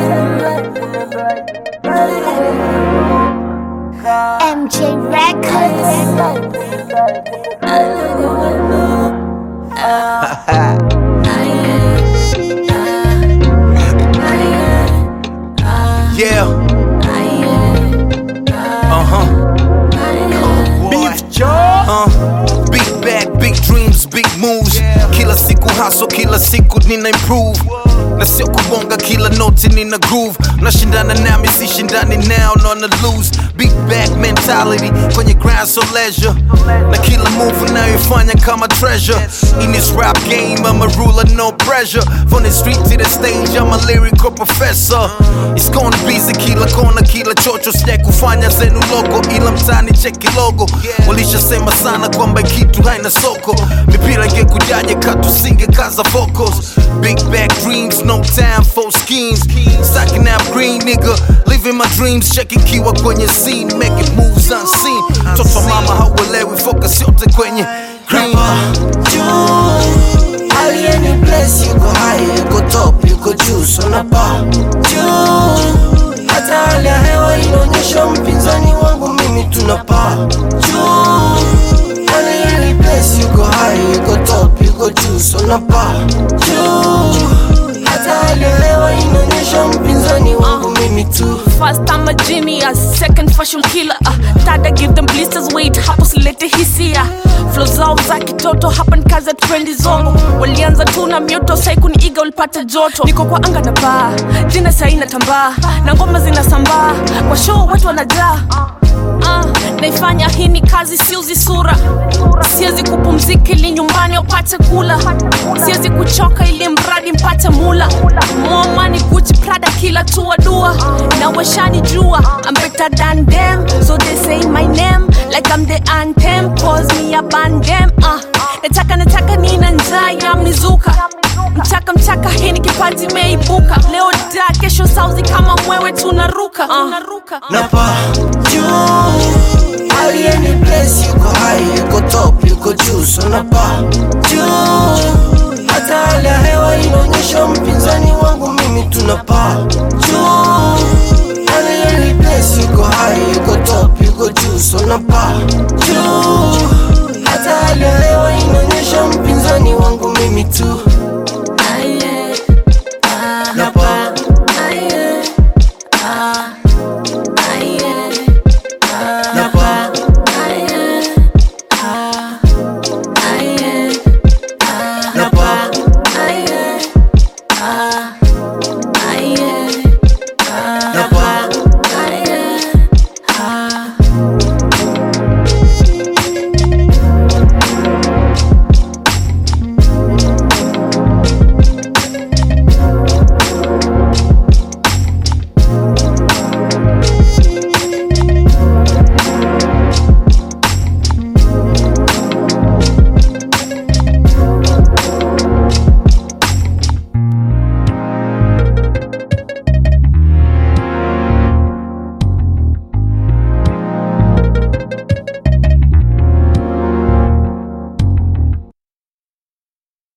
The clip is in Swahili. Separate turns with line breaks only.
MJ Records.
Yeah. Uh huh. Beef jaw. Uh. Big bag, big dreams, big moves. Kila siku hustle, kila siku nina improve. Na sio kubonga kila noti nina groove. Nashindana nami sishindani now, nona lose. Big bag mentality kwenye grind so leisure. Na kila move unayoifanya kama treasure. In this rap game, I'm a ruler, no pressure. From the street to the stage, I'm a lyrical professor. It's gonna be kila kona, kila chocho, sija kufanya zenu logo, ila mtani cheki logo. Walishasema sana kwamba kitu haina soko, mipira ingekujaje katusinge kaza focus. Big back dreams, no time for schemes. Stacking up green nigga, living my dreams, checking kiwa kwenye scene, making moves unseen. Toto mama hauelewi, focus yote kwenye green.
juu alieni place yuko high yuko top yuko juu sonapa juu hata hali ya hewa inaonyesha mpinzani wangu mimi tunapaa juu alieni place yuko high yuko top yuko juu sonapa juu hata hali ya hewa inaonyesha mpinzani wangu mimi tu
First I'm a genius, second fashion killer uh, Third I give them blisters, wait hapo silete hisia Flow zao za kitoto hapa ni kazi ya trendi zongo Walianza tu na mioto sai kuniiga ulipata joto Niko kwa anga na baa, jina sai natambaa Na ngoma zinasambaa, kwa show watu wanajaa Uh, naifanya hii ni kazi siuzi sura siwezi kupumzika ili nyumbani wapate kula siwezi kuchoka ili mradi mpate mula momani guchi prada kila tua dua na washani jua I'm better than them so they say my name like I'm the anthem cause me a band them uh, nataka nataka nina njaa ya mizuka mchaka mchaka hii ni kipaji imeibuka leo da kesho sauzi kama mwewe tunaruka uh.
napa juu alieni place yuko high yuko top yuko juu sonapa juu hata hali ya hewa inaonyesha mpinzani wangu